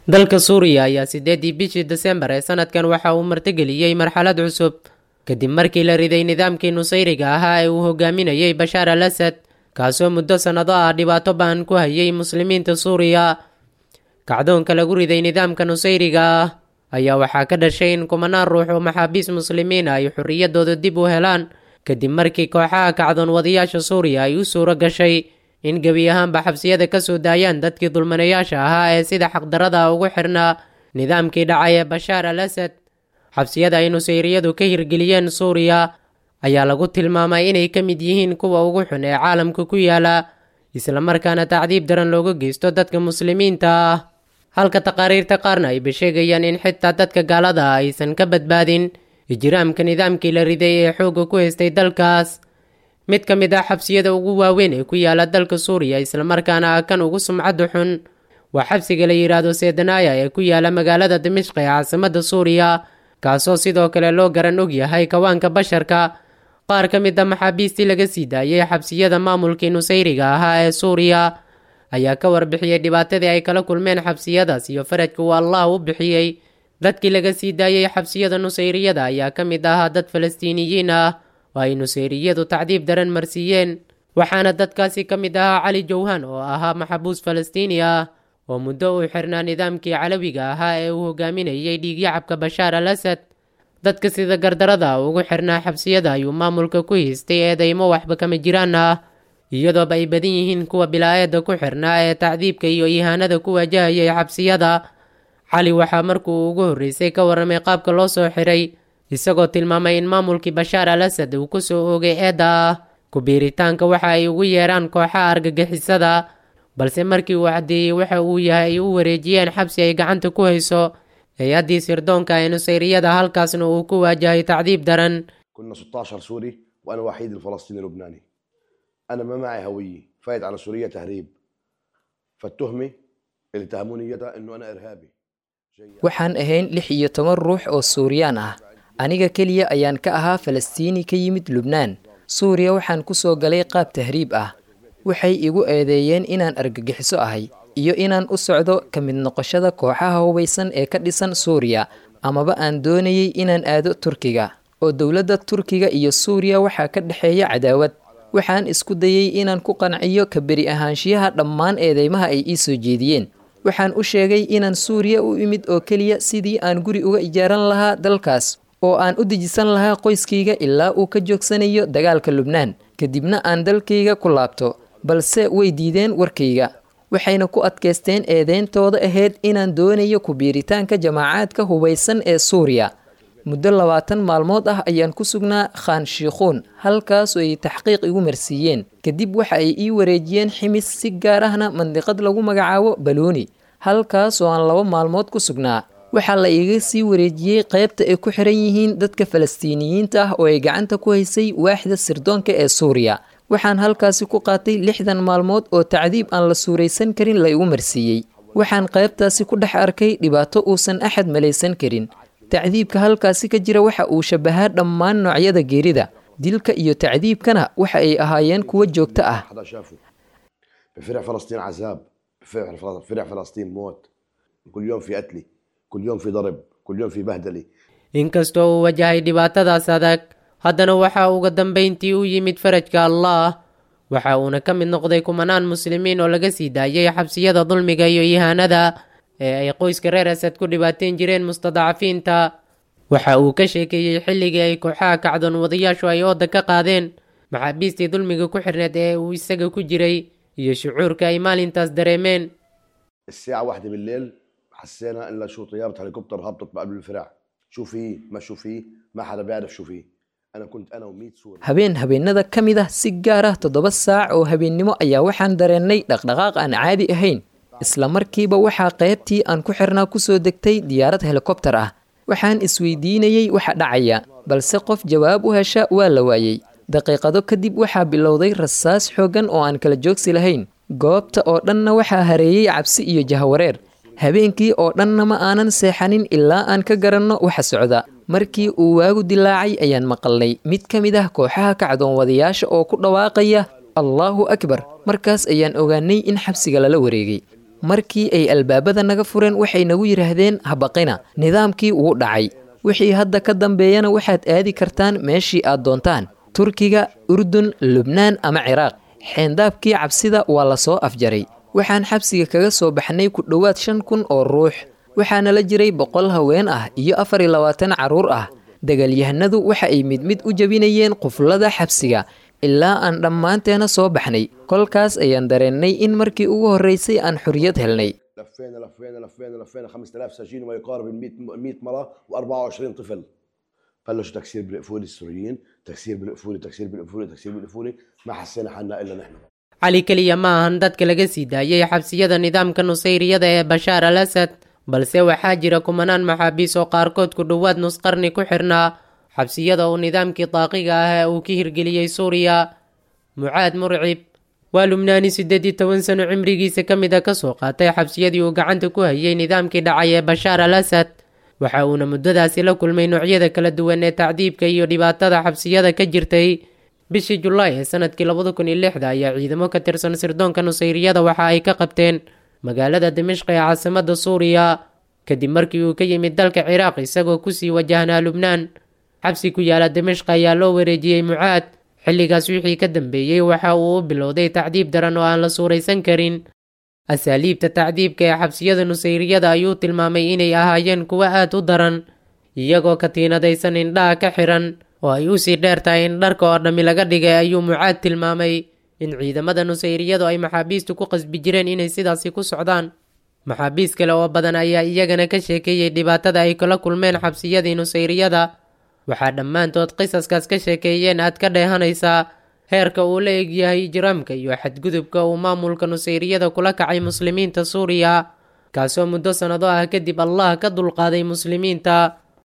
dalka suuriya ayaa sideedii bishii desembar ee sanadkan waxa uu martigeliyey marxalad cusub kadib markii la riday nidaamkii nusayriga ahaa ee uu hogaaminayey bashaar al asad kaasoo muddo sannado ah dhibaato ba-an ku hayay muslimiinta suuriya kacdoonka lagu riday nidaamka nusayriga ah ayaa waxaa ka dhashay in kumanaan ruux oo maxaabiis muslimiin ay xorriyadooda dib u helaan kadib markii kooxaha kacdoon wadayaasha suuriya ay u suuro gashay in gebi ahaanba xabsiyada ka soo daayaan dadkii dulmanayaasha ahaa ee sida xaqdarada ugu xirnaa nidaamkii dhacay ee bashaar al asad xabsiyada ay nusayriyadu ka hirgeliyeen suuriya ayaa lagu tilmaamay inay ka mid yihiin kuwa ugu xun ee caalamka ku yaala islamarkaana tacdiib daran looga geysto dadka muslimiinta ah halka taqaariirta qaarna ayba sheegayaan in xitaa dadka gaalada ah aysan ka badbaadin ijraamka nidaamkii la riday ee xoogga ku haystay dalkaas mid ka mid ah xabsiyada ugu waaweyn ee ku yaala dalka suuriya islamarkaana ah kan ugu sumcadda xun waa xabsiga la yidhaahdo sedanaya ee ku yaala magaalada dimishq ee caasimadda suuriya kaasoo sidoo kale loo garan og yahay kawaanka basharka qaar ka mid a maxaabiistii laga sii daayay xabsiyada maamulkii nusayriga ahaa ee suuriya ayaa ka warbixiyey dhibaatadii ay kala kulmeen xabsiyadaas iyo farajka uu allah u bixiyey dadkii laga sii daayey xabsiyada nusayriyada ayaa ka mid ahaa dad falastiiniyiin ah oo ay nusayriyadu tacdiib daran marsiiyeen waxaana dadkaasi ka mid ahaa cali jawhan oo ahaa maxabuus falastiini ah oo muddo uu xirnaa nidaamkii calawiga ahaa ee uu hogaaminayay dhiigyacabka bashaar al asad dadka sida gardarada ugu xirnaa xabsiyada ayuu maamulka ku haystay eedaymo waxba kama jiraan ah iyadooba ay badan yihiin kuwa bilaa-eeda ku xirnaa ee tacdiibka iyo ihaanada ku wajahayay xabsiyada cali waxaa markuu ugu horreysay ka warramay qaabka loo soo xiray isagoo tilmaamay in maamulkii bashaar al asad uu ku soo oogay eedda ah ku-biiritaanka waxa ay ugu yeeraan kooxaha argagixisada balse markii uu caddeeyey waxa uu yahay ay u wareejiyeen xabsi ay gacanta ku hayso hay-addii sirdoonka ee nusayriyada halkaasna uu ku waajahay tacdiib daran كنا 16 سوري وانا وحيد الفلسطيني اللبناني انا ما معي هويه فايت على سوريا تهريب فالتهمه اللي اتهموني اياها انه انا ارهابي waxaan ahayn lix iyo toban ruux oo suuriyaan ah aniga keliya ayaan ka ahaa falastiini ka yimid lubnaan suuriya waxaan ku soo galay qaab tahriib ah waxay igu eedeeyeen inaan argagixiso ahay iyo inaan u socdo ka mid noqoshada kooxaha hubaysan ee ka dhisan suuriya amaba aan doonayay inaan aado turkiga oo dowladda turkiga iyo suuriya waxaa ka dhexeeya cadaawad waxaan isku dayey inaan ku qanciyo ka beri ahaanshiyaha dhammaan eedeymaha ay ii soo jeediyeen waxaan u sheegay inaan suuriya u imid oo keliya sidii aan guri uga ijaaran lahaa dalkaas oo aan u dejisan lahaa qoyskayga ilaa uu ka joogsanayo dagaalka lubnaan kadibna aan dalkayga ku laabto balse way diideen warkayga waxayna ku adkaysteen eedeyntooda ahayd inaan doonayo ku-biiritaanka jamaacaadka hubaysan ee suuriya muddo labaatan maalmood ah ayaan ku sugnaa khaan shiikhuun halkaasoo ay taxqiiq igu marsiiyeen kadib waxa ay ii wareejiyeen ximis si gaar ahna mandiqad lagu magacaabo baluuni halkaasoo aan laba maalmood ku sugnaa waxaa la iiga sii wareejiyey qaybta ay ku xiran yihiin dadka falastiiniyiinta ah oo ay gacanta ku haysay waaxda sirdoonka ee suuriya waxaan halkaasi ku qaatay lixdan maalmood oo tacdiib aan la suuraysan karin la igu marsiiyey waxaan qaybtaasi ku dhex arkay dhibaato uusan axad malaysan karin tacdiibka halkaasi ka jira waxa uu shabahaa dhammaan noocyada geerida dilka iyo tacdiibkana waxa ay ahaayeen kuwo joogto ah حدا شافه بفرع فلسطين عذاب بفرع فل- فرع فلسطين موت كل يوم في قتلي كل يوم في ضرب كل يوم في بهدله inkastoo uu wajahay dhibaatadaas adag haddana waxa uga dambayntii u yimid farajka allah waxa uuna ka mid noqday kumanaan muslimiin oo laga sii daayay xabsiyada dulmiga iyo ihaanada ee ay qoyska reer asad ku dhibaateen jireen mustadacafiinta waxa uu ka sheekeeyey xilligii ay kooxaha kacdoon wadayaashu ay ooda ka qaadeen maxaabiistii dulmiga ku xirneed ee uu isaga ku jiray iyo shucuurka ay maalintaas dareemeen الساعة واحدة بالليل حسينا إلا شو طيارة هليكوبتر هبطت بقلب الفرع شو فيه ما شو فيه ما حدا بيعرف شو فيه أنا كنت أنا و100 سوري habeen habeenada ka mid ah si gaar ah toddoba saac oo habeennimo ayaa waxaan dareennay dhaqdhaqaaq aan caadi ahayn isla markiiba waxaa qaybtii aan ku xirnaa ku soo degtay diyaarad helikobtar ah waxaan isweydiinayey waxa dhacaya balse qof jawaab u hesha waa la waayey daqiiqado kadib waxaa bilowday rasaas xooggan oo aan kala joogsi lahayn goobta oo dhanna waxaa hareeyey cabsi iyo jahawareer habeenkii oo dhanna ma aanan seexanin ilaa aan ka garanno waxa socda markii uu waagu dilaacay ayaan maqalnay mid ka mid ah kooxaha kacdoon wadayaasha oo ku dhawaaqaya allaahu akbar markaas ayaan ogaanay in xabsiga lala wareegay markii ay albaabada naga fureen waxay nagu yidhaahdeen habaqina nidaamkii wuu dhacay wixii hadda ka dambeeyana waxaad aadi kartaan meeshii aad doontaan turkiga urdun lubnaan ama ciraaq xeendaabkii cabsida waa la soo afjaray waxaan xabsiga kaga soo baxnay ku dhowaad shan kun oo ruux waxaana la jiray boqol haween ah iyo afar iyo labaatan carruur ah dagaalyahanadu waxa ay mid mid u jebinayeen quflada xabsiga ilaa aan dhammaanteena soo baxnay kolkaas ayaan dareennay in markii ugu horraysay aan xorriyad helnay لفينا لفينا لفينا لفينا 5000 سجين وما يقارب ال 100 100 مرة و24 طفل بلشوا تكسير بالقفول السوريين تكسير بالقفول تكسير بالقفول تكسير بالقفول ما حسينا حالنا الا نحن cali keliya ma ahan dadka laga sii daayay xabsiyada nidaamka nusayriyada ee bashaar al asad balse waxaa jira kumanaan maxaabiis oo qaarkood ku dhowaad nusqarni ku xirnaa xabsiyada uu nidaamkii daaqiga ah ee uu ka hirgeliyey suuriya mucaad murcib waa lubnaani siddeed iyo toban sano cimrigiisa ka mid a kasoo qaatay xabsiyadii uu gacanta ku hayay nidaamkii dhacay ee bashaar al asad waxa uuna muddadaasi la kulmay noocyada kala duwan ee tacdiibka iyo dhibaatada xabsiyada ka jirtay bishii julaay ee sanadkii labada kun iyo lixda ayaa ciidamo ka tirsan sirdoonka nusayriyada waxa ay ka qabteen magaalada dimashq ee caasimada suuriya kadib markii uu ka yimid dalka ciraaq isagoo kusii wajahnaa lubnaan xabsi ku yaala dimashq ayaa loo wareejiyey mucaad xilligaas wixii ka dambeeyey waxa uu u bilowday tacdiib daran oo aan la suuraysan karin asaaliibta tacdiibka ee xabsiyada nusayriyada ayuu tilmaamay inay ahaayeen kuwo aad u daran iyagoo katiinadaysan indhaha ka xiran oo ay usii dheer tahay in dharka oo dhammi laga dhigay ayuu mucaad tilmaamay in ciidamada nusayriyadu ay maxaabiistu ku qasbi jireen inay sidaasi ku socdaan maxaabiis kale oo badan ayaa ijagana ka sheekeeyey dhibaatada ay kala kulmeen xabsiyadii nusayriyada waxaa dhammaantood qisaskaas ka sheekeeyeen aad ka dheehanaysaa heerka uu la egyahay ijraamka iyo xadgudubka uu maamulka nusayriyada kula kacay muslimiinta suuriya kaasoo muddo sannado ah kadib allah ka dulqaaday muslimiinta